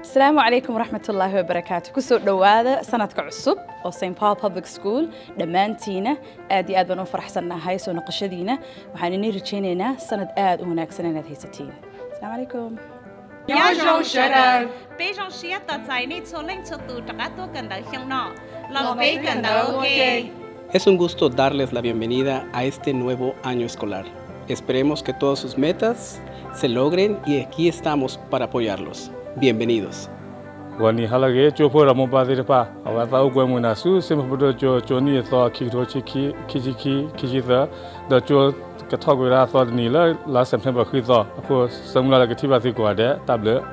asalaamu calaykum waraxmatullaahi wabarakaatu kusoo dhowaada sanadka cusub oo st paul public school dhammaantiina aad iyo aad baan u faraxsannahay soo noqoshadiina waxaan inii rajaynaynaa sanad aad u wanaagsan inaad haysatiin asalaamu calaykum 有種學人非常需要在你所領出度大家都跟到向內，落俾跟到嘅。 Es un gusto darles la bienvenida a este nuevo año escolar. Esperemos que todas sus metas se logren y aquí estamos para apoyarlos. Bienvenidos. 我你好了个就破了么巴的吧，我早关门那书什么不着就就你说去头去去去去去去去的，那就个套过来说你了，拉 September 去做，或什么那个地方去过的，大不了。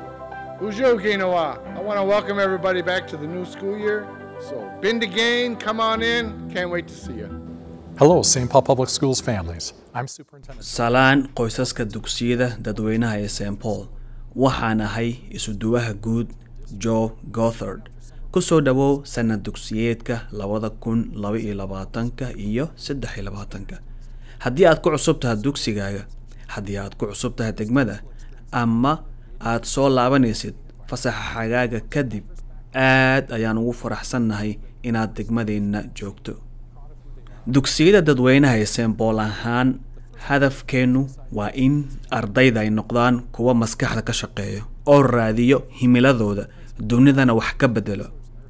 Ujo Kinoa. I want to welcome everybody back to the new school year. So, been to gain, come on in. Can't wait to see you. Hello, St. Paul Public Schools families. I'm Superintendent. salaan qoysaska dugsiyada dadweynaha ee st paul waxaan ahay isuduwaha guud joe gothard ku soo dhowow sanad dugsiyeedka labada kun laba iyo labaatanka iyo saddex iyo labaatanka haddii aad ku cusub tahay dugsigaaga haddii aad ku cusub tahay degmada ama aad soo laabanaysid fasaxa xagaaga kadib aad ayaan ugu faraxsannahay inaad degmadeenna joogto dugsiyada dadweynaha ee st paul ahaan hadafkeennu waa in ardayda ay noqdaan kuwa maskaxda ka shaqeeya oo raadiyo himiladooda dunidana wax ka bedelo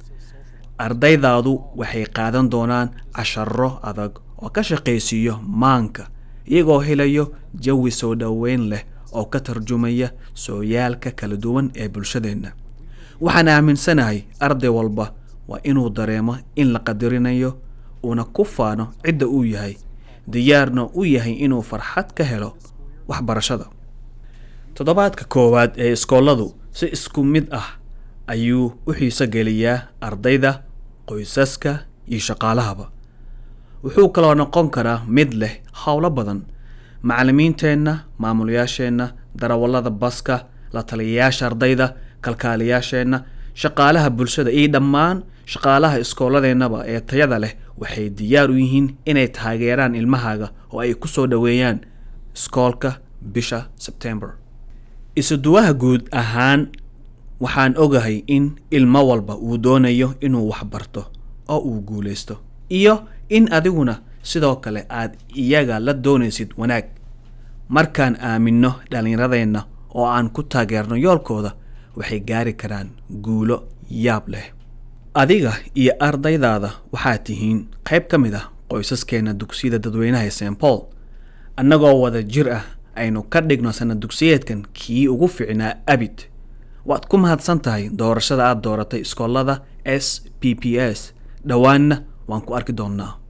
ardaydaadu waxay qaadan doonaan casharo adag oo ka shaqaysiiyo maanka iyagoo helayo jawi soo dhoweyn leh oo ka tarjumaya sooyaalka kala duwan ee bulshadeenna waxaan aaminsanahay arday walba waa inuu dareemo in la qadarinayo uuna ku faano cidda uu yahay diyaarna u yahay inuu farxad ka helo waxbarashada toddobaadka koowaad ee iskooladu si isku mid ah ayuu u xiiso geliyaa ardayda qoysaska iyo shaqaalahaba wuxuu kaloo noqon karaa mid leh howlo badan macallimiinteenna maamulayaasheenna darawallada baska la taliyayaasha ardayda kalkaaliyaasheenna shaqaalaha bulshada iyo dhammaan shaqaalaha iskooladeennaba ee tayada leh waxay diyaar u yihiin inay taageeraan ilmahaaga oo ay ku soo dhoweeyaan iskoolka bisha sebtember isuduwaha guud ahaan waxaan ogahay in ilmo walba uu doonayo inuu waxbarto oo uu guulaysto iyo in adiguna sidoo kale aad iyaga la doonaysid wanaag markaan aaminno dhallinyaradeenna oo aan ku taageerno yoolkooda waxay gaari karaan guulo yaab leh adiga iyo ardaydaada waxaad tihiin qayb ka mid ah qoysaskeenna dugsiyada dadweynaha ee st paul annagoo wada jir ah aynu ka dhigno sanad dugsiyeedkan kii ugu ficnaa abid waad ku mahadsan tahay doorashada aad dooratay iskoolada s p p s dhowaanna waan ku arki doonnaa